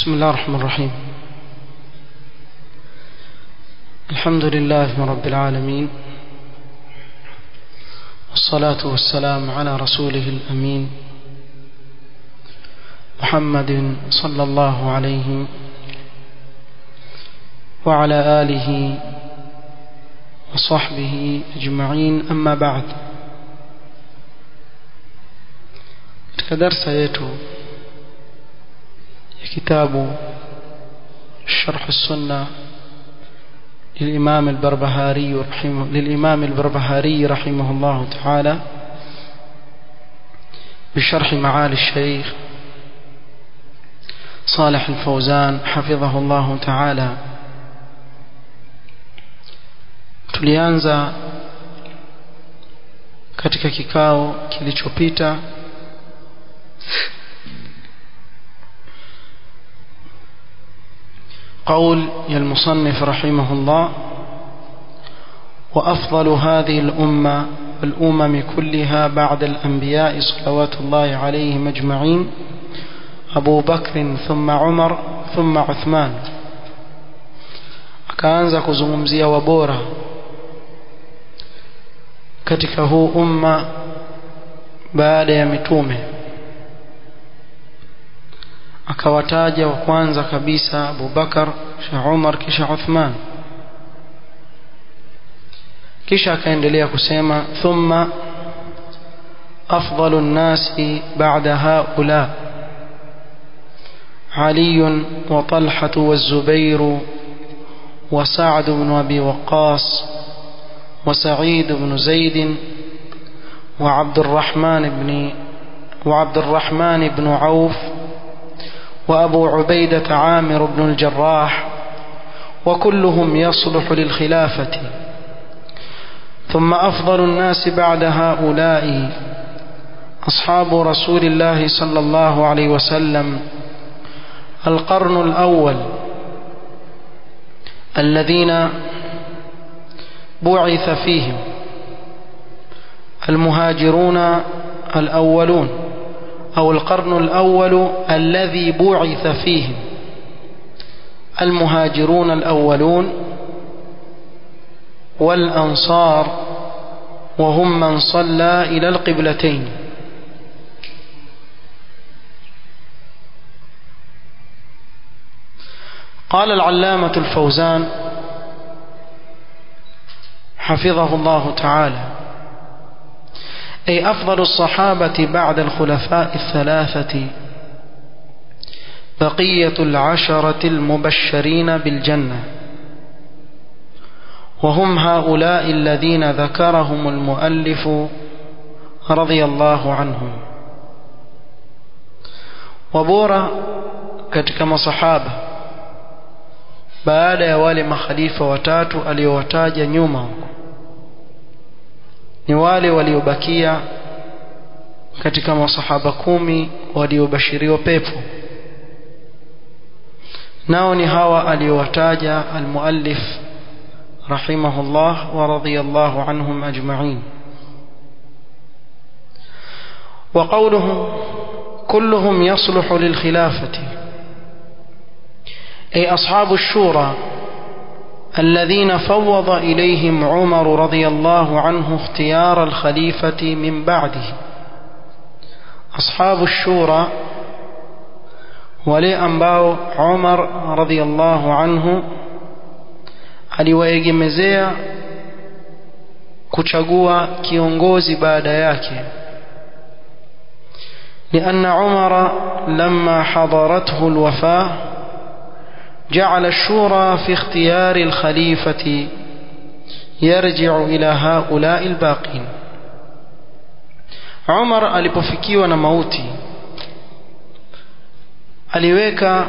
بسم الله الرحمن الرحيم الحمد لله رب العالمين والصلاة والسلام على رسوله الأمين محمد صلى الله عليه وعلى آله وصحبه أجمعين أما بعد كدرس يتو كتاب شرح السنة للإمام البربهاري رحمه للإمام البربهاري رحمه الله تعالى بشرح معالي الشيخ صالح الفوزان حفظه الله تعالى tulianza katika kikao kilichopita قول يا المصنف رحمه الله وأفضل هذه الأمة والأمم كلها بعد الأنبياء صلوات الله عليهم أجمعين أبو بكر ثم عمر ثم عثمان akaanza kuzungumzia wabora katika huu umma baada ya mitume akawataja wa kwanza kabisa Abu Bakar kisha Umar kisha Uthman kisha akaendelea kusema thumma afdalu nnasi ba'da haula علي وطلحة والزبير وسعد بن أبي وقاص وسعيد بن زيد وعبد الرحمن بن وعبد الرحمن بن عوف وأبو عبيدة عامر بن الجراح وكلهم يصلح للخلافة ثم أفضل الناس بعد هؤلاء أصحاب رسول الله صلى الله عليه وسلم القرن الأول الذين بعث فيهم المهاجرون الأولون أو القرن الأول الذي بعث فيهم المهاجرون الأولون والأنصار وهم من صلى إلى القبلتين قال العلامة الفوزان حفظه الله تعالى أي أفضل الصحابة بعد الخلفاء الثلاثة بقية العشرة المبشرين بالجنة وهم هؤلاء الذين ذكرهم المؤلف رضي الله عنهم وبورا katika masahaba baada ya wale makhalifa watatu aliyowataja nyuma huko ni wale waliobakia katika masahaba kumi waliobashiriwa pepo nao ni hawa aliyowataja almuallif rahimahullah wa radiyallahu anhum ajma'in وقوله كلهم يصلح للخلافة أي أصحاب الشورى الذين فوض إليهم عمر رضي الله عنه اختيار الخليفة من بعده أصحاب الشورى wale ambao Umar radhiallahu anhu aliwaegemezea kuchagua kiongozi baada yake لأن عمر لما حضرته الوفاة جعل الشورى في اختيار الخليفة يرجع إلى هؤلاء الباقين عمر alipofikiwa na mauti aliweka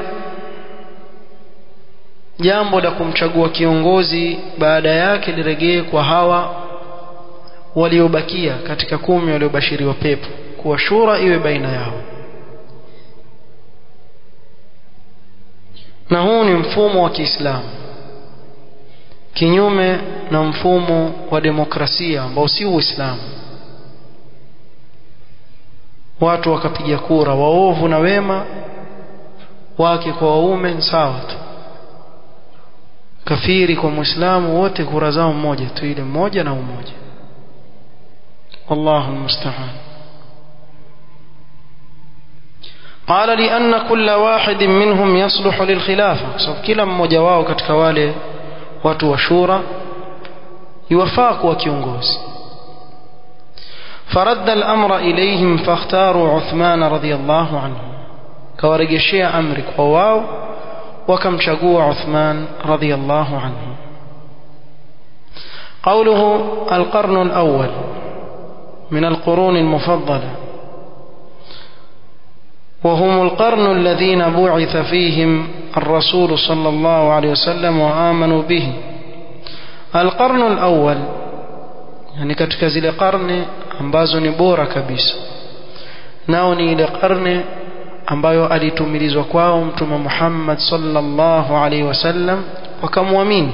jambo la kumchagua kiongozi baada yake lirejee kwa hawa waliobakia katika kumi waliobashiriwa pepo kuwa shura iwe baina yao na huu ni mfumo wa Kiislamu kinyume na mfumo wa demokrasia ambao si Uislamu watu wakapiga kura waovu na wema wake kwa waume sawa tu kafiri kwa muislamu wote kura zao mmoja tu ile mmoja na umoja wallahu almusta'an قال لأن كل واحد منهم يصلح للخلافة سبب كلا mmoja wao katika wale watu wa shura يوفaa kuwa kiongozi فرد الأمر إليهم فاختاروا عثمان رضي الله عنه كورجشيا أمرك وواو وكم شقوا عثمان رضي الله عنه قوله القرن الأول من القرون المفضلة وهم القرن الذين بعث فيهم الرسول صلى الله عليه وسلم وآمنوا به القرن الأول yani katika zile karne ambazo ni bora kabisa nao ni ile karne ambayo alitumilizwa kwao mtume Muhammad sallallahu alaihi wasallam wakamwamini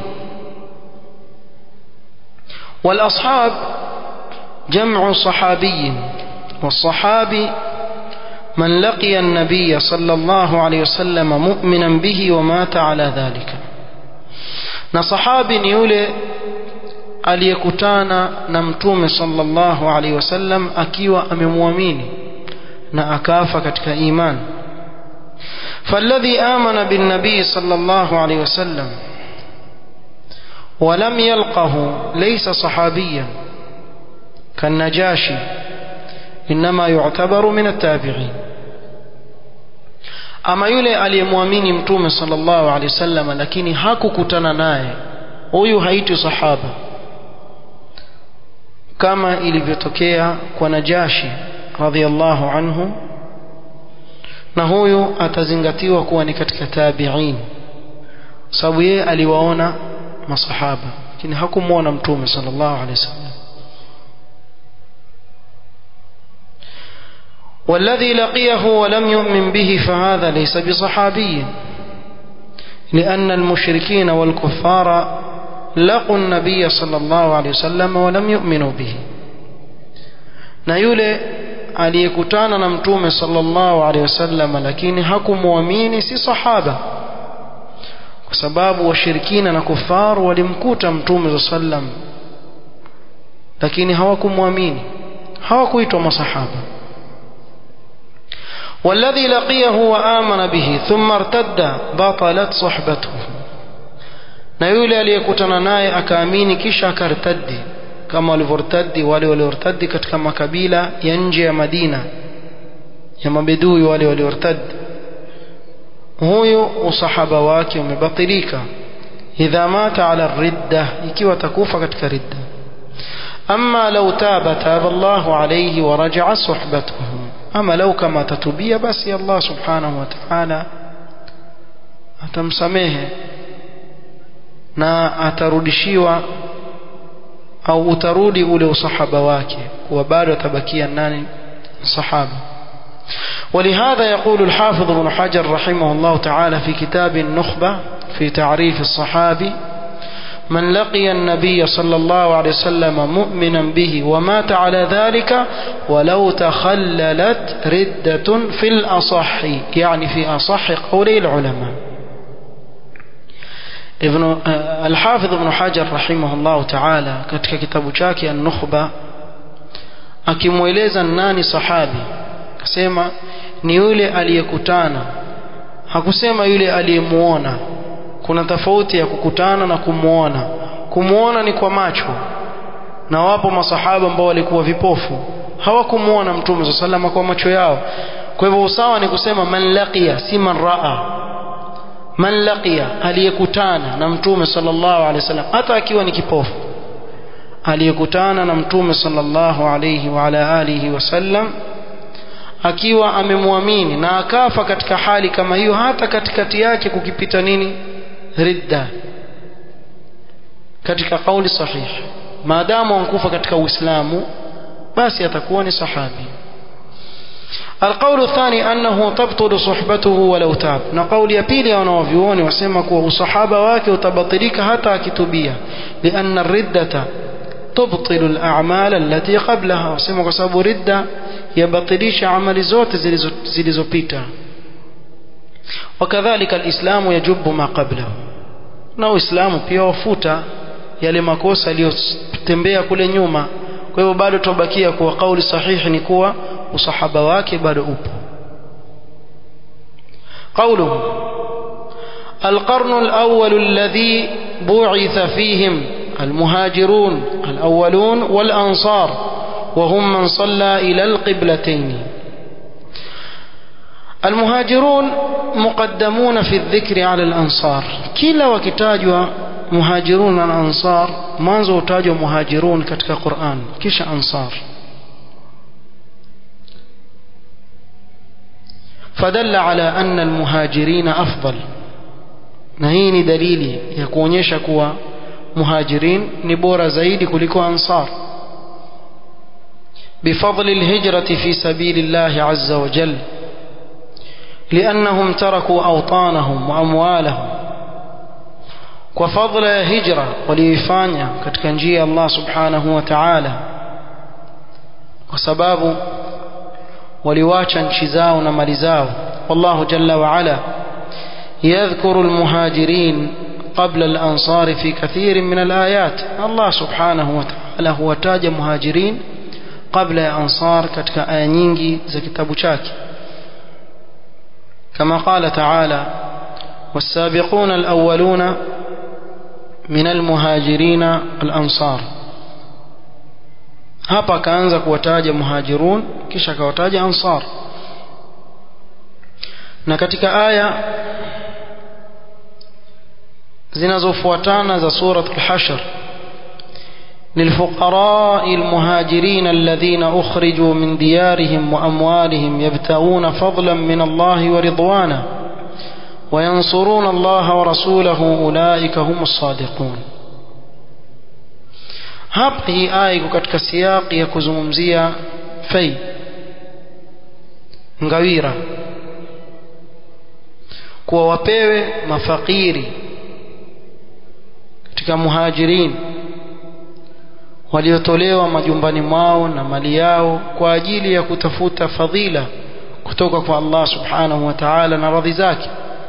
والاصحاب جمع صحابي والصحابي من لقي النبي صلى الله عليه وسلم مؤمنا به ومات على ذلك na sahabi ni yule aliyekutana na mtume sallallahu alaihi wasallam akiwa amemwamini na akafa katika iman فالذي آمن بالنبي صلى الله عليه وسلم ولم يلقه ليس صحابيا كالنجاشي إنما يعتبر من التابعين ama yule aliyemwamini mtume sallallahu alaihi wasallam lakini hakukutana naye huyu haitwi sahaba kama ilivyotokea kwa Najashi radhiallahu anhu na huyu atazingatiwa kuwa ni katika tabi'in sababu yeye aliwaona masahaba lakini hakumwona mtume sallallahu alaihi wasallam والذي لقيه ولم يؤمن به فهذا ليس بصحابي لأن المشركين والكفار لقوا النبي صلى الله عليه وسلم ولم يؤمنوا به na yule aliyekutana na mtume sallallahu alaihi wasallam lakini hakumwamini si sahaba kwa sababu washirikina na kufaru walimkuta mtume sallam lakini hawakumwamini hawakuitwa masahaba والذي لقيه وآمن به ثم ارتد بطلت صحبته na yule aliyekutana naye akaamini kisha akartaddi kama walivyortaddi wale waliortaddi katika makabila ya nje ya Madina ya mabedui wale waliortaddi huyu usahaba wake umebatilika idha mata ala ridda ikiwa takufa katika ridda amma law taba taba Allahu alayhi wa raja'a suhbatuhu ama lau kama atatubia basi Allah subhanahu wa ta'ala atamsamehe na atarudishiwa au utarudi ule usahaba wake kuwa bado atabakia nani sahaba ولهذا يقول الحافظ ابن حجر رحمه الله تعالى في كتاب النخبة في تعريف الصحابي من لقي النبي صلى الله عليه وسلم مؤمنا به ومات على ذلك ولو تخللت ردة في الأصح يعني في أصح قولي العلماء ابن الحافظ ابن حجر رحمه الله تعالى katika kitabu chake an-Nukhba akimweleza nani sahabi akasema ni yule aliyekutana hakusema yule aliyemuona kuna tofauti ya kukutana na kumuona kumuona ni kwa macho na wapo masahaba ambao walikuwa vipofu hawakumuona mtume sallallahu kwa macho yao kwa hivyo usawa ni kusema man laqiya si man raa man laqiya aliyekutana na mtume sallallahu alaihi wasallam hata akiwa ni kipofu aliyekutana na mtume sallallahu alaihi wa ala alihi wasallam akiwa amemwamini na akafa katika hali kama hiyo hata katikati yake kukipita nini ridda katika kauli sahihi maadamu ankufa katika uislamu basi atakuwa ni sahabi القول الثاني أنه تبطل صحبته ولو تاب نقول يبيلي ونوفيوني وسمك وصحابة واك وتبطلك حتى كتبية لأن الردة تبطل الأعمال التي قبلها وسمك سبو ردة يبطليش عمل زوت زلزو بيتا wakadhalika alislamu yajubu ma qablahu na uislamu pia wafuta yale makosa yaliyotembea kule nyuma kwa hivyo bado tubakia kuwa kauli sahihi ni kuwa usahaba wake bado upo قوله القرن الأول الذي بعث فيهم المهاجرون الأولون والأنصار وهم من صلى إلى القبلتين المهاجرون مقدمون في الذكر على الأنصار كلا وكتاجوا مهاجرون الأنصار منذ تاجوا مهاجرون كتك قرآن كش أنصار فدل على أن المهاجرين أفضل نهيني دليلي يكون يشكوا مهاجرين نبور زيد كلكو أنصار بفضل الهجرة في سبيل الله عز وجل لأنهم تركوا أوطانهم وأموالهم وفضل هجرة وليفانيا كتكنجي الله سبحانه وتعالى وسباب ولواچا نشزاو نمالزاو والله جل وعلا يذكر المهاجرين قبل الأنصار في كثير من الآيات الله سبحانه وتعالى هو تاج مهاجرين قبل أنصار كتك آيانينجي زي كتاب شاكي كما قال تعالى والسابقون الأولون من المهاجرين الأنصار hapa akaanza kuwataja muhajirun kisha akawataja ansar na katika aya zinazofuatana za surat al-hashr للفقراء المهاجرين الذين أخرجوا من ديارهم وأموالهم يبتغون فضلا من الله ورضوانا وينصرون الله ورسوله أولئك هم الصادقون hapa hii aya iko katika siyaqi ya kuzungumzia fai ngawira kuwa wapewe mafakiri katika muhajirin waliotolewa majumbani mwao na mali yao kwa ajili ya kutafuta fadhila kutoka kwa Allah subhanahu wa ta'ala na radhi zake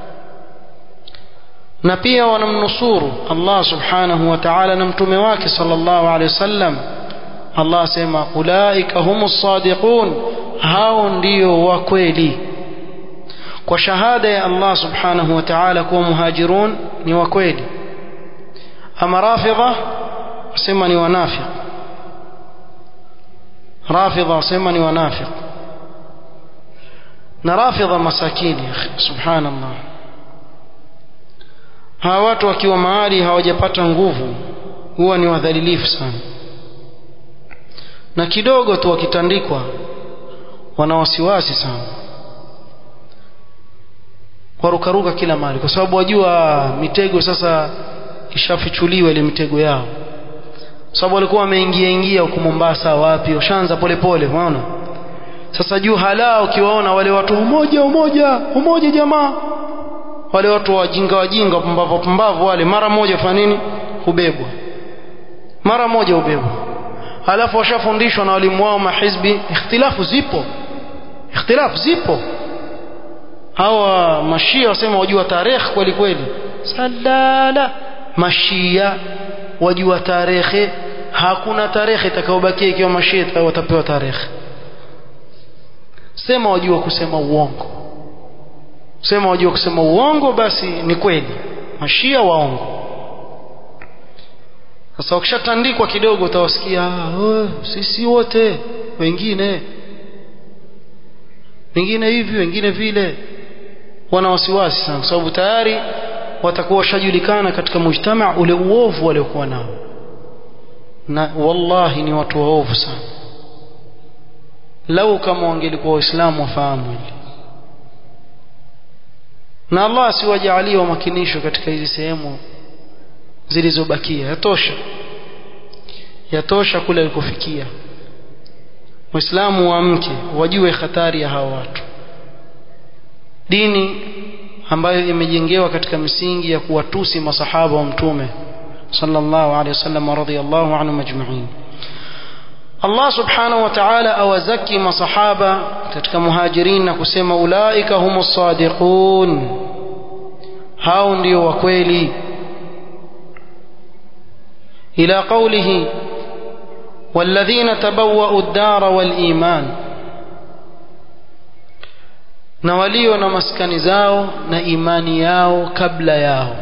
na pia wanamnusuru Allah subhanahu wa ta'ala na mtume wake sallallahu alaihi wasallam Allah asema ulaika humus sadiqun hao ndio wa kweli kwa shahada ya Allah subhanahu wa ta'ala kuwa muhajirun ni wa kweli ama rafidha wasema ni wanafiq rafidha wasema ni wanafiq na rafidha masakini subhanallah hawa watu wakiwa mahali hawajapata nguvu huwa ni wadhalilifu sana na kidogo tu wakitandikwa wana wasiwasi sana warukaruka kila mahali kwa sababu wajua mitego sasa ishafichuliwa ile mitego yao sababu walikuwa wameingia ingia huko Mombasa wapi washaanza polepole unaona sasa juu hala ukiwaona wale watu umoja umoja umoja jamaa wale watu wajinga wajinga pumbavu pumbavu wale mara moja fanya nini hubebwa mara moja hubebwa halafu washafundishwa na walimu wao mahizbi ikhtilafu zipo ikhtilafu zipo hawa mashia wasema wajua tarehe kweli kweli salala mashia wajua tarehe hakuna tarehe itakayobakia ikiwa mashia watapewa tarehe sema wajua kusema uongo sema wajua kusema uongo basi ni kweli mashia waongo sasa wakishatandikwa kidogo utawasikia oh, sisi wote wengine wengine hivi wengine vile wana wasiwasi sana kwa sababu tayari watakuwa washajulikana katika mujtama ule uovu waliokuwa nao na wallahi ni watu waovu sana lau kama wangelikuwa waislamu wafahamu hili na Allah asiwajalie wamakinishwe katika hizi sehemu zilizobakia yatosha yatosha kule alikofikia Waislamu waamke wajue hatari ya hawa watu dini ambayo imejengewa katika misingi ya kuwatusi masahaba wa mtume sallallahu alaihi wasallam radhiyallahu anhum ajma'in Allah subhanahu wa ta'ala awazaki masahaba katika muhajirin na kusema ulaika humus sadiqun hao ndio wa kweli ila qawlihi والذين تبوأوا الدار والإيمان na walio na maskani zao na imani yao kabla yao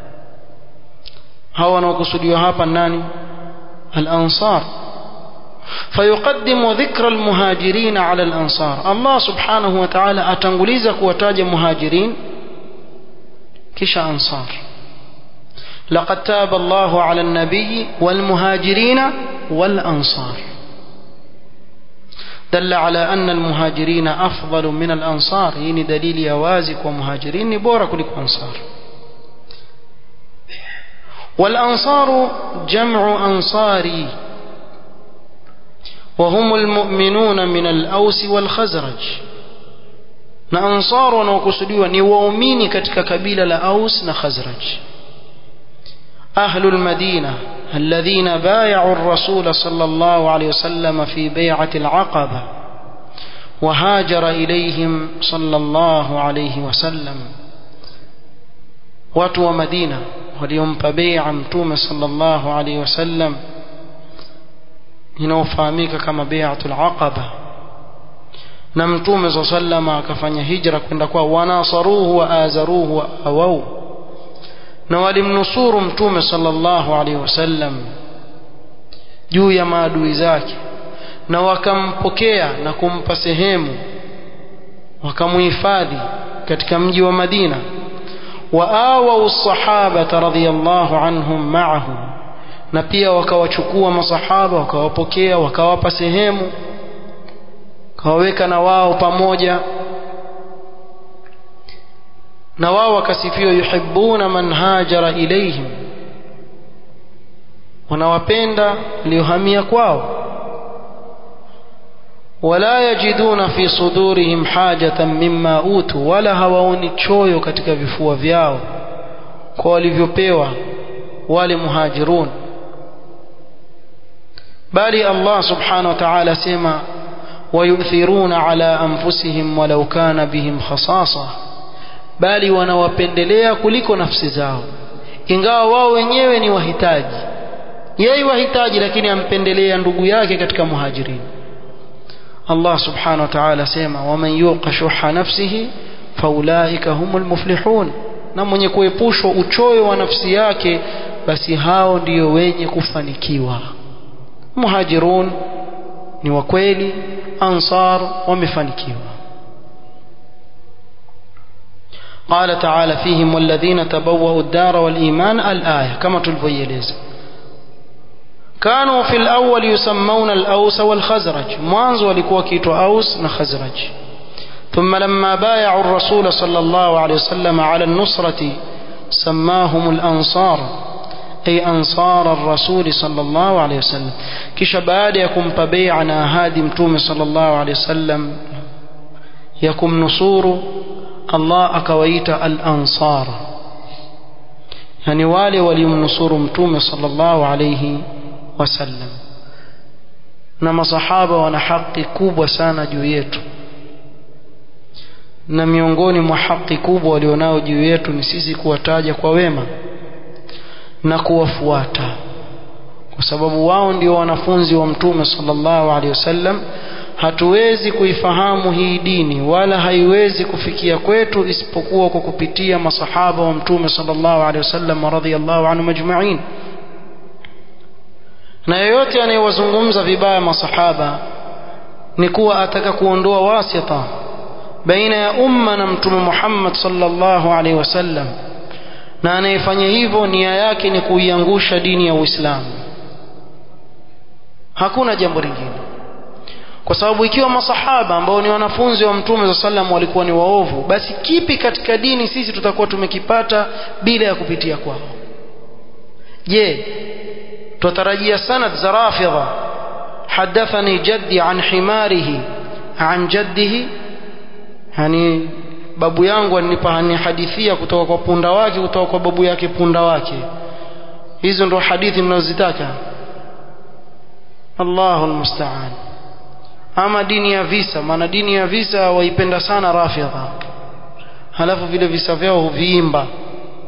hawa wanaokusudiwa hapa nani al-ansar فيقدم ذكر المهاجرين على الأنصار الله سبحانه وتعالى أتنغليز كوتاج مهاجرين كش أنصار لقد تاب الله على النبي والمهاجرين والأنصار دل على أن المهاجرين أفضل من الأنصار يعني دليل يوازك ومهاجرين بورك لك أنصار والأنصار جمع أنصاري وهم المؤمنون من الأوس والخزرج na ansar wanaokusudiwa ni waumini katika kabila la aus na khazraj ahlu lmadina alladhina bayau الرسول صلى الله عليه وسلم في بيعة العقبة وهاجر إليهم صلى الله عليه وسلم watu wa madina waliompa beia mtume sallallahu alaihi wasallam inayofahamika kama bai'atul aqaba na mtume saa sallama akafanya hijra kwenda kwa wanasaruhu wa azaruhu wa awau na walimnusuru mtume sallallahu alaihi wasallam juu ya maadui zake na wakampokea na kumpa sehemu wakamuhifadhi katika mji wa Madina waawau sahabata radhiyallahu anhum ma'ahu na pia wakawachukua masahaba wakawapokea wakawapa sehemu wakawaweka na wao pamoja na wao wakasifiwa yuhibbuna man hajara ilaihim wanawapenda waliohamia kwao wala yajiduna fi sudurihim hajatan mimma utu wala hawaoni choyo katika vifua vyao kwa walivyopewa wale muhajirun bali Allah subhanahu wa ta'ala sema wayuthiruna ala anfusihim walau kana bihim khasasa bali wanawapendelea kuliko nafsi zao ingawa wao wenyewe ni wahitaji yeye wahitaji lakini ampendelea ndugu yake katika muhajirin Allah subhanahu wa ta'ala sema waman yuqa shuha nafsihi faulaika humul muflihun na mwenye kuepushwa uchoyo wa nafsi yake basi hao ndiyo wenye kufanikiwa muhajirun ni wa kweli ansar wamefanikiwa قال تعالى فيهم والذين تبوأوا الدار والإيمان الآية كما تلفيلز كانوا في الأول يسمون الأوس والخزرج مانز ولكوا كيتو أوس نخزرج ثم لما بايعوا الرسول صلى الله عليه وسلم على النصرة سماهم الأنصار أي أنصار الرسول صلى الله عليه وسلم كش بعد يكم ببيعنا هادم تومي صلى الله عليه وسلم يكم نصور Allah akawaita al-ansar yani wale waliomnusuru mtume sallallahu alayhi wasallam na masahaba wana haki kubwa sana juu yetu na miongoni mwa haki kubwa walionao juu yetu ni sisi kuwataja kwa wema na kuwafuata kwa sababu wao ndio wanafunzi wa mtume sallallahu alaihi wasallam hatuwezi kuifahamu hii dini wala haiwezi kufikia kwetu isipokuwa kwa kupitia masahaba wa mtume sallallahu alaihi wasallam radhiyallahu anhum ajma'in na yeyote anayewazungumza vibaya masahaba ni kuwa ataka kuondoa wasita baina ya umma na mtume Muhammad sallallahu alaihi wasallam na anayefanya hivyo nia yake ni kuiangusha dini ya Uislamu hakuna jambo lingine kwa sababu ikiwa masahaba ambao ni wanafunzi wa mtume za sallam walikuwa ni waovu basi kipi katika dini sisi tutakuwa tumekipata bila ya kupitia kwao je tutarajia sanad za rafidha hadathani jaddi an himarihi an jaddihi yani babu yangu anihadithia kutoka kwa punda wake kutoka kwa babu yake punda wake hizo ndo hadithi mnazozitaka Allahu almusta'an ama dini ya visa maana dini ya visa waipenda sana rafidha halafu vile visa vyao huviimba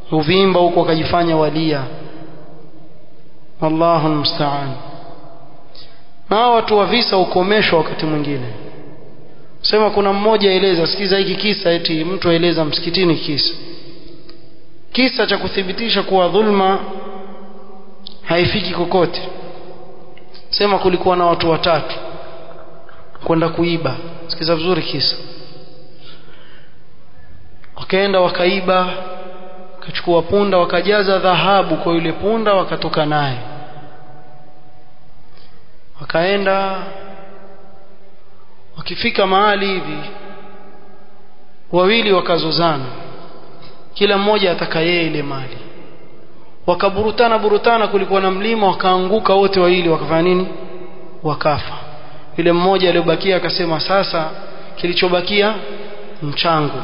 uvimba huko wakajifanya walia wallahu almusta'an na watu wa visa ukomeshwa wakati mwingine sema kuna mmoja eleza sikiza hiki kisa eti mtu aeleza msikitini kisa kisa cha kuthibitisha kuwa dhulma haifiki kokote sema kulikuwa na watu watatu kwenda kuiba sikiza vizuri kisa wakaenda wakaiba wakachukua punda wakajaza dhahabu kwa yule punda wakatoka naye wakaenda wakifika mahali hivi wawili wakazozana kila mmoja ataka yeye ile mali wakaburutana burutana kulikuwa na mlima wakaanguka wote wawili wakafanya nini wakafa yule mmoja aliyobakia akasema sasa kilichobakia mchangu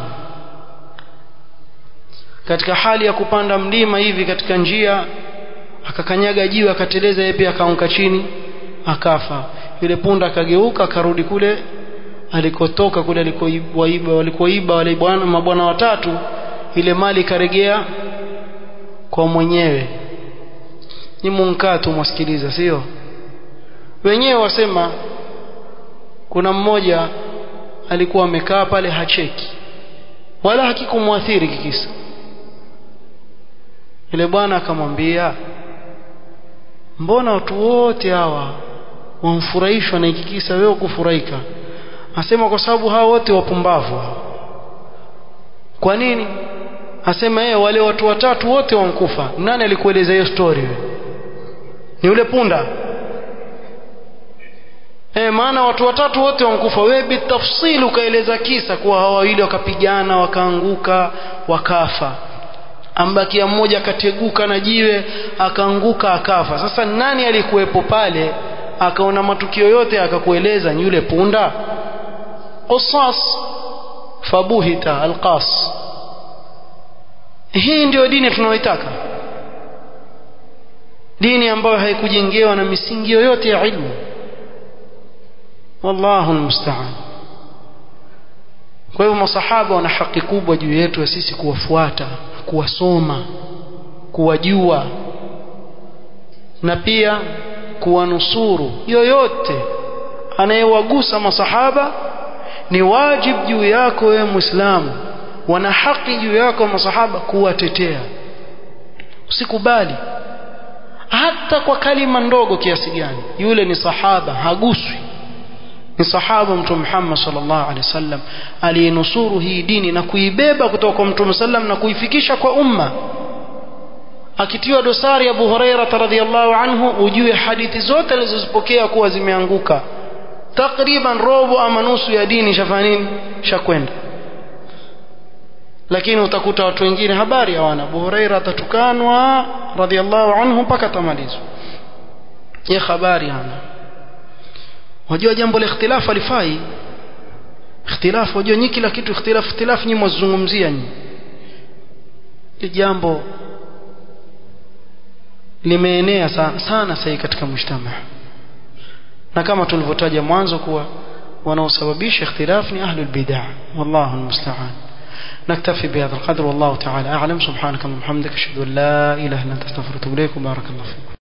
katika hali ya kupanda mlima hivi katika njia akakanyaga jiwe akateleza yeye pia akaanguka chini akafa yule punda akageuka akarudi kule alikotoka kule alikoiba walikoiba wale bwana mabwana watatu ile mali ikaregea kwa mwenyewe ni munkaa tu mwasikiliza sio wenyewe wasema kuna mmoja alikuwa amekaa pale hacheki wala hakikumwathiri kikisa yule bwana akamwambia mbona watu wote hawa wamfurahishwa na hiki kisa wewe kufurahika asema kwa sababu hao wote wapumbavu kwa nini asema yeye wale watu watatu wote wankufa nani alikueleza hiyo story wewe ni yule punda eh maana watu watatu wote wankufa wewe bitafsili ukaeleza kisa kuwa hawa wawili wakapigana wakaanguka wakafa ambakia mmoja akateguka na jiwe akaanguka akafa sasa nani alikuwepo pale akaona matukio yote akakueleza ni yule punda qasas fabuhita alqas hii ndio dini tunayoitaka dini ambayo haikujengewa na misingi yoyote ya ilmu wallahu almusta'an kwa hivyo masahaba wana haki kubwa juu yetu ya sisi kuwafuata kuwasoma kuwajua na pia kuwanusuru yoyote anayewagusa masahaba ni wajib juu yako wewe muislamu wana haki juu yako masahaba kuwatetea usikubali hata kwa kalima ndogo kiasi gani yule ni sahaba haguswi ni sahaba mtume Muhammad sallallahu alaihi wasallam aliyenusuru hii dini na kuibeba kutoka kwa mtume sallam na kuifikisha kwa umma akitiwa dosari Abu Huraira radhiyallahu anhu ujue hadithi zote alizozipokea kuwa zimeanguka takriban robo ama nusu ya dini shafanya nini shakwenda lakini utakuta watu wengine habari hawana Abu Huraira atatukanwa radhiyallahu anhu mpaka tamalizwa ye habari hana wajua jambo la ikhtilafu alifai ikhtilafu wajua nyinyi kila kitu ikhtilafu ikhtilafu nyinyi mwazungumzia nyinyi jambo limeenea sana, sana sasa katika mujtama na kama tulivyotaja mwanzo kuwa wanaosababisha ikhtilaf ni ahlul bid'ah wallahu almusta'an نكتفي بهذا القدر والله تعالى أعلم سبحانك اللهم وبحمدك أشهد أن لا إله إلا أنت أستغفرك وأتوب إليك وبارك الله فيكم